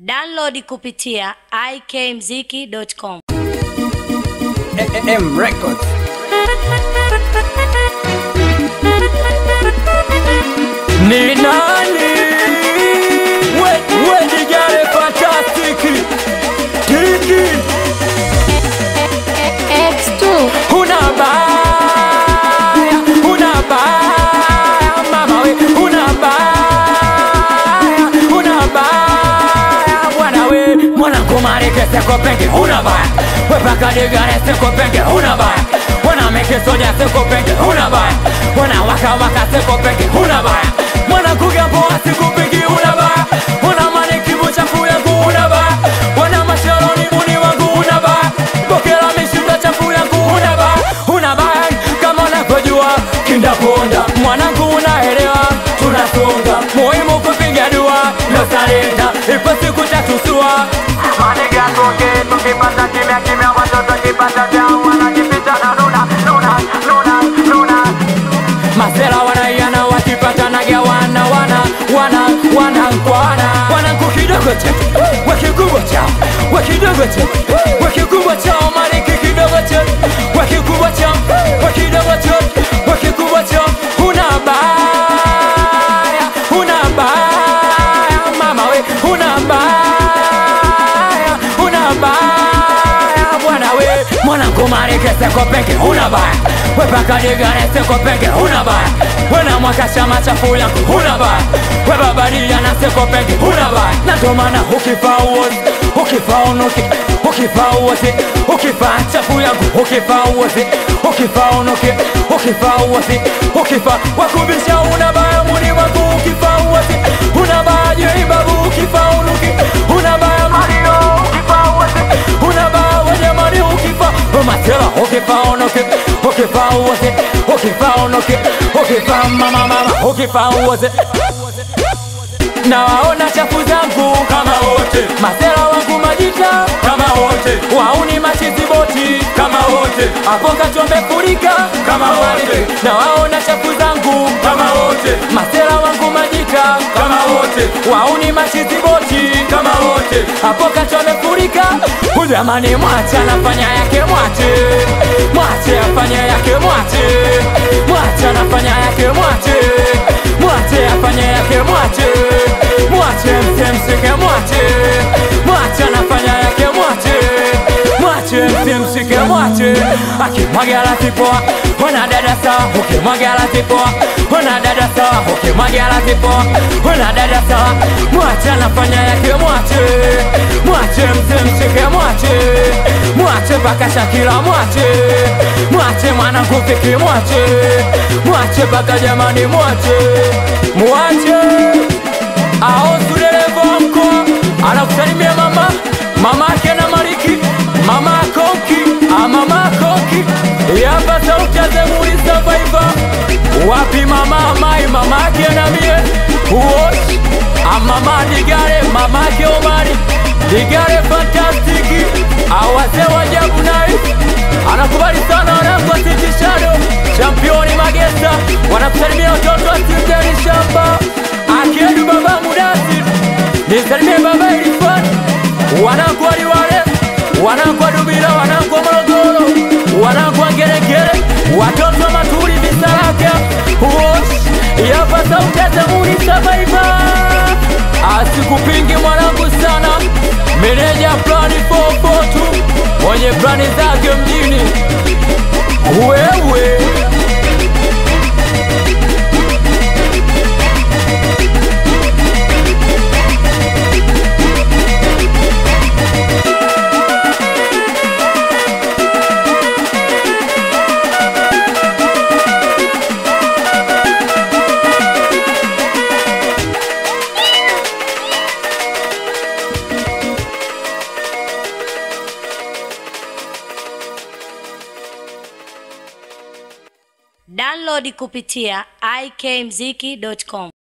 Download kupitia ikmziki.com. M Records. Ni nani? We, we dijare fantastiki Kiki X2 Huna baya Huna baya Mama we Huna baya Huna baya Bwana we Mwana kumarike seko penge Huna baya We paka digare seko penge Huna baya Mwana meke soja seko penge Huna baya Mwana waka waka seko penge Huna baya Mwana kugamboa siku penge Huna baya Mwana maniki buchafu yangu Huna baya Mwana masharoni muni wangu Huna baya Bokela mishinda chafu yangu Huna baya Huna baya Kama unavyojua kindaponda Mwanangu unaelewa tunasonga Muhimu kupiga dua no salenda Ipo siku tatusua Maniga tuke tukipata kimya kimya watoto kipata vyao wanajificha na nuna nuna nuna nuna Masela wanaiana wakipata naga wana wana wana wana kwana wanangu kidogo chetu wakikubwa chao wakidogo chetu wakikubwa chao maliki kidogo chetu wakikubwa chao wakidogo chetu wakikubwa chao huna baya huna baya mama we huna baya huna baya bwana we mwanangu marike seko peke huna baya we paka digane seko peke huna baya we na mwaka chama chafu yangu huna baya we babadia na seko peke huna baya na ndo maana ukifa uozi ukifa unuki ukifa uozi ukifa chafu yangu ukifa uozi ukifa unuki ukifa uozi ukifa wakubisha una baya muni wangu ukifa uozi una baya jei babu ukifa unuki una baya Mario kipauwezi una baya wanyamani ukifa umatela ukifa unuki ukifa uozi ukifa unuki ukifa mama mama ukifa uozi na waona chafu zangu kama wote masela wangu majita kama wote wauni machizi boti kama wote hapo kachombe furika kama wote na waona chafu zangu kama wote masela wangu majita kama wote wauni machizi boti kama wote hapo kachombe furika ujamani mwache anafanya yake mwache mwache afanya yake mwache mwache anafanya yake mwache mwache afanya yake mwache mwache msemsike mwache mwache anafanya yake mwache mwache msemsike mwache akimwagala tipoa ona dada sawa ukimwagala tipoa ona dada sawa ukimwagala tipoa ona dada sawa mwache anafanya yake mwache mwache msemsike mwache mwache paka shakila mwache mwache mwanangu fiki mwache mwache paka jamani mwache mwache aosu dereva wa mkoa anakusalimia mama mama ake na mariki mama konki amama konki yapa sauti ya zemuri survivor wapi mama mai mama ake na mie uoshi amama digare mama ake omari digare fantastiki awase wajabu nai anakubali sana wanangu asitishado championi magesa wanakusalimia watoto asiteri shamba akiedu baba mudasi nisalimie baba ilifani wanangu waliwale wanangu wa dubila wanangu wa morogoro wanangu wa ngeregere watoto wa matuli visaraka wosh yapa sauti ya zamuni sabaiba asikupingi mwanangu sana meneja plani 442 mwenye plani zake mjini wewe Download kupitia ikmziki.com.